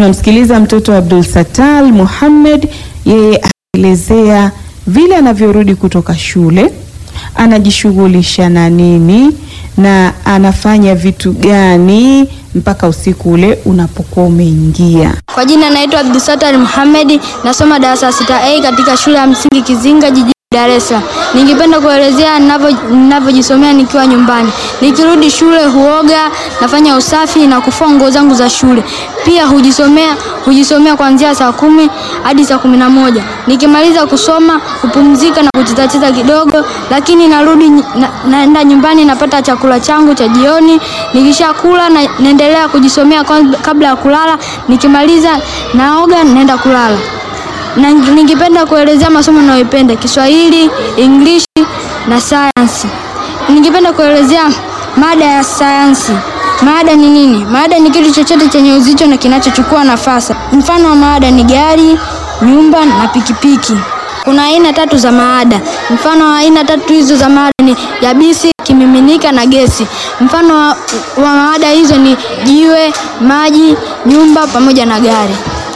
Tunamsikiliza mtoto Abdul Satal Muhammad, yeye anaelezea vile anavyorudi kutoka shule, anajishughulisha na nini na anafanya vitu gani mpaka usiku ule unapokuwa umeingia. Kwa jina naitwa Abdulsatar Muhammad, nasoma darasa sita A katika shule ya msingi Kizinga jijini Dar es Salaam. Ningependa kuelezea ninavyojisomea nikiwa nyumbani. Nikirudi shule huoga, nafanya usafi na kufua nguo zangu za shule. Pia hujisomea hujisomea kuanzia saa kumi hadi saa kumi na moja. Nikimaliza kusoma hupumzika na kuchezacheza kidogo, lakini narudi na, naenda nyumbani napata chakula changu cha jioni. Nikishakula na, naendelea kujisomea kabla ya kulala. Nikimaliza naoga naenda kulala na ningependa kuelezea masomo ninayoipenda: Kiswahili, English na sayansi. Ningependa kuelezea mada ya sayansi. Mada ni nini? Mada ni kitu chochote chenye uzito na kinachochukua nafasi. Mfano wa mada ni gari, nyumba na pikipiki. Kuna aina tatu za maada. Mfano wa aina tatu hizo za maada ni yabisi, kimiminika na gesi. Mfano wa, wa maada hizo ni jiwe, maji, nyumba pamoja na gari.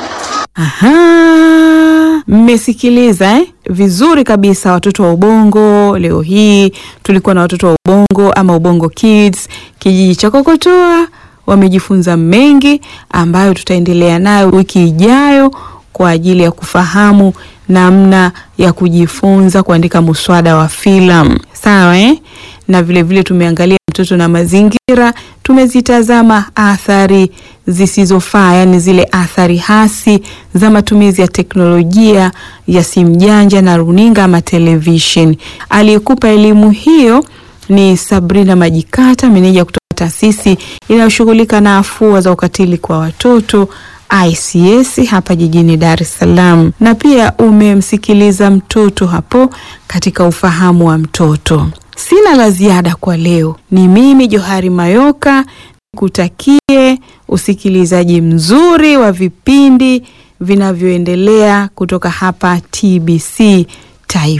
Aha, mmesikiliza eh? Vizuri kabisa watoto wa Ubongo. Leo hii tulikuwa na watoto wa Ubongo ama Ubongo Kids kijiji cha Kokotoa, wamejifunza mengi ambayo tutaendelea nayo wiki ijayo kwa ajili ya kufahamu namna ya kujifunza kuandika muswada wa filamu. Sawa eh? Na vile vile tumeangalia mtoto na mazingira, tumezitazama athari zisizofaa, yani zile athari hasi za matumizi ya teknolojia ya simu janja na runinga ama television. Aliyekupa elimu hiyo ni Sabrina Majikata, meneja kutoka taasisi inayoshughulika na afua za ukatili kwa watoto ICS hapa jijini Dar es Salaam, na pia umemsikiliza mtoto hapo katika ufahamu wa mtoto. Sina la ziada kwa leo. Ni mimi Johari Mayoka, nikutakie usikilizaji mzuri wa vipindi vinavyoendelea kutoka hapa TBC Taifa.